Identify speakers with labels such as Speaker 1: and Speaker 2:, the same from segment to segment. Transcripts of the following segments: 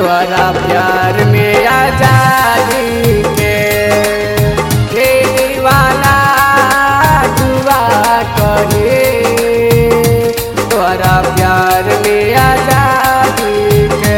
Speaker 1: तोरा प्यार में आजादी के हे दीवाना दुआ करे तोरा प्यार में आजादी के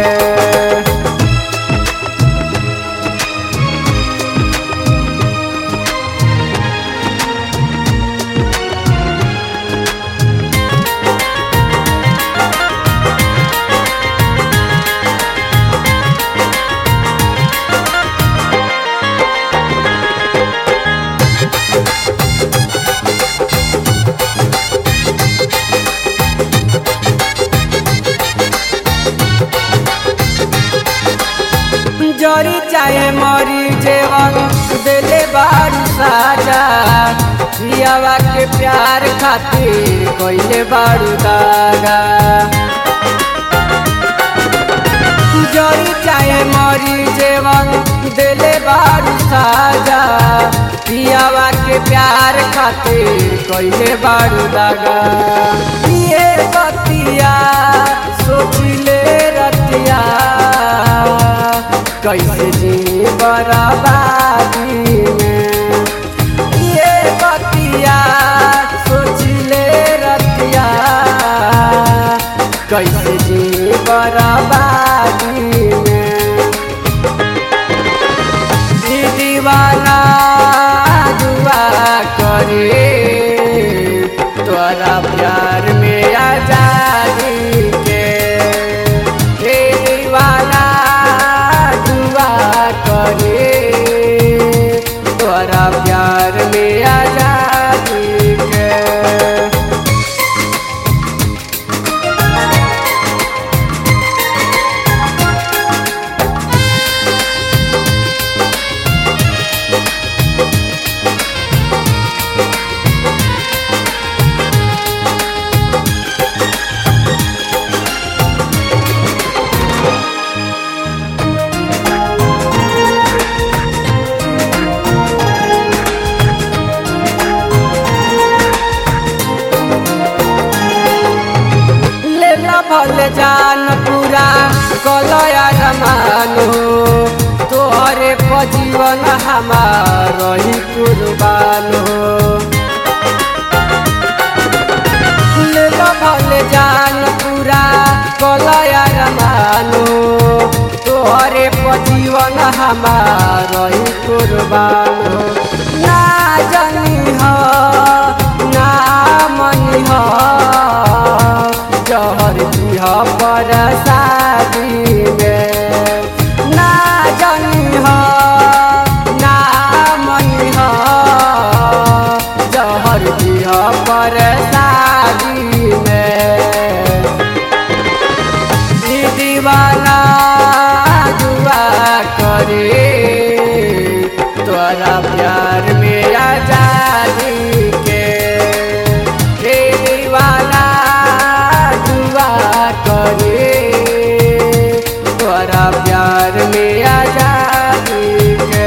Speaker 1: जरी चाहे मरी जेवन दिले बारू साजा पियावा के प्यार खातिर कोइले बारू दागा जरी चाहे मरी जेवन दिले बारू साजा पियावा के प्यार खातिर कोइले बारू दागा ये बतिया सोचिले रतिया कैसे जी बराबादी में ये बतिया सोचिले रतिया कैसे जी बराबादी में ई दीवाना दुआ करे तोरा प्यार में आजादी के हे दीवाना दुआ करे तोरा प्यार में आजादी के लेला भल जान पूरा कलया रमानो तोहरे पजीवन हमार रही कुर्बानो लेला भल जान पूरा कलया रमानो तोहरे पजीवन हमार रही कुर्बानो ना जानी हो ना मनी हो जहर दिह पर शादी में ना जानी हो ना मनी हो जहर दिह पर शादी में ई दीवाना दुआ करे तोरा प्यार में आजादी के हे दीवाना दुआ करे तोरा प्यार में आजादी के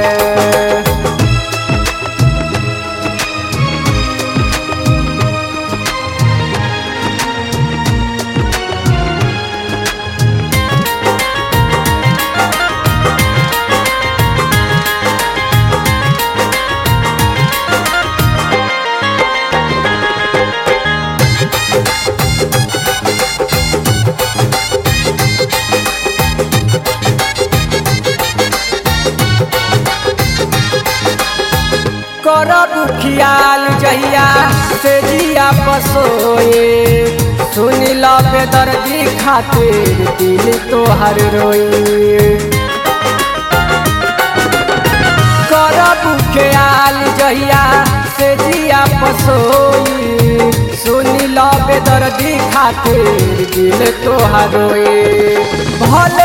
Speaker 1: करब ख्याल जहिया से जिया पसोए सुन लो बेदर्दी खातिर दिल तोहर रोए करब ख्याल जहिया से जिया पसोई सुन लो बेदर्दी खातिर दिल तोहर रोए भले